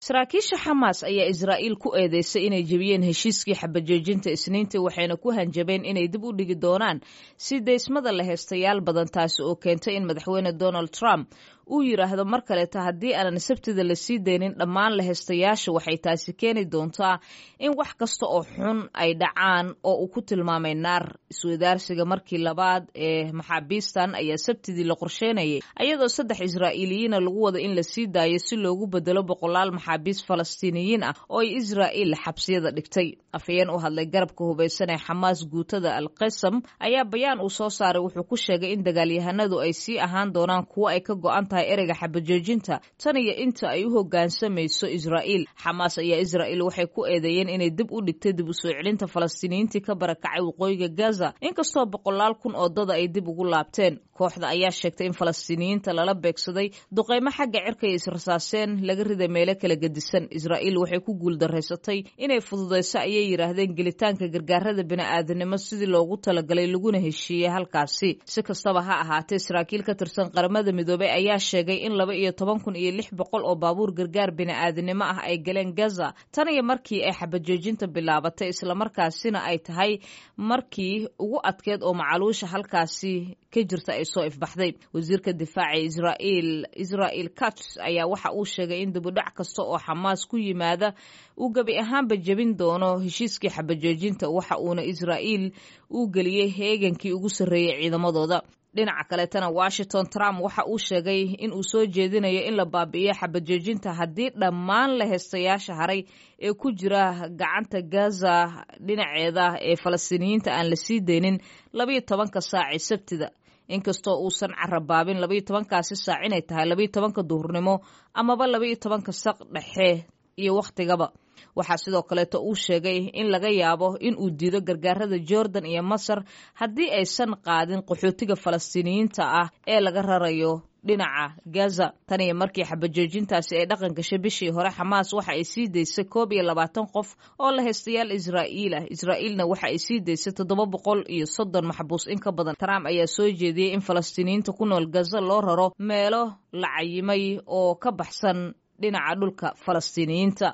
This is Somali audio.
saraakiisha xamaas ayaa israa'iil ku eedeysay inay jebiyeen heshiiskii xabajoojinta isniintii waxayna ku hanjabeen inay dib u dhigi doonaan si deysmada la heestayaal badan taasi oo keentay in madaxweyne donald trump uu yidhaahdo mar kaleeta haddii aanan sabtida la sii deynin dhammaan la heestayaasha waxay taasi keeni doontaa in wax kasta oo xun ay dhacaan oo uu ku tilmaamay naar iswadaarsiga markii labaad ee maxaabiistan ayaa sabtidii la qorsheynayay ayadoo saddex israa'iiliyiina lagu wada in la sii daayo si loogu bedelo boqolaal maxaabiis falastiiniyiin ah oo ay israa'iil xabsiyada dhigtay afhayeen u hadlay garabka hubaysan ee xamaas guutada al qasam ayaa bayaan uu soo saaray wuxuu ku sheegay in dagaalyahanadu ay sii ahaan doonaan kuwo ay ka go'an tahay ereyga xabajoojinta tan iyo inta ay u hoggaansamayso israa'iil xamaas ayaa israa'iil waxay ku eedeeyeen inay dib u dhigtay dib u soo celinta falastiiniyiintii ka barakacay waqooyiga gaza inkastoo boqolaal kun oo dada ay dib ugu laabteen kooxda ayaa sheegtay in falastiiniyiinta lala beegsaday duqaymo xagga cirka ay israsaaseen laga riday meelo kala gedisan israa'iil waxay ku guuldaraysatay inay fududayso ayay yidhaahdeen gelitaanka gargaarada bini'aadanimo sidii loogu talagalay laguna heshiiyey halkaasi si kastaba ha ahaatee saraakiil ka tirsan qaramada midoobey ayaa sheegay in laba iyo toban kun iyo lix boqol oo baabuur gargaar bini'aadanimo ah ay galeen gaza tan iyo markii ay xabajoojinta bilaabatay islamarkaasina ay tahay markii ugu adkeed oo macaluusha halkaasi ka jirta ay soo ifbaxday wasiirka difaaca israa'iil israa'il kats ayaa waxa uu sheegay in dibudhac kasta oo xamaas ku yimaada uu gebi ahaanba jebin doono heshiiskii xabajoojinta waxa uuna israa'iil uu geliyey heegankii ugu sarreeyey ciidamadooda dhinaca kaleetana washington trump waxa uu sheegay in uu soo jeedinayo in la baabi'iyo xabajoojinta haddii dhammaan la heestayaasha haray ee ku jira gacanta gaza dhinaceeda ee falastiiniyiinta aan la sii deynin labayo tobanka saaci sabtida inkastoo uusan carabaabin labayo tobankaasi saac inay tahay labayo tobanka duhurnimo amaba labayo tobanka saq dhexe iyo wakhtigaba waxaa sidoo kaleeto uu sheegay in laga yaabo in uu diido gargaarada jordan iyo masar haddii aysan qaadin qaxootiga falastiiniyiinta ah ee laga rarayo dhinaca gaza tan iyo markii xabajoojintaasi ay dhaqan gashay bishii hore xamaas waxa ay sii daysay koob iyo labaatan qof oo la haystayaal israa'iil ah israa'iilna waxa ay sii daysay toddoba boqol iyo soddon maxbuus in ka badan trump ayaa soo jeediyey in falastiiniyiinta ku nool gaza loo raro meelo la cayimay oo ka baxsan dhinaca dhulka falastiiniyiinta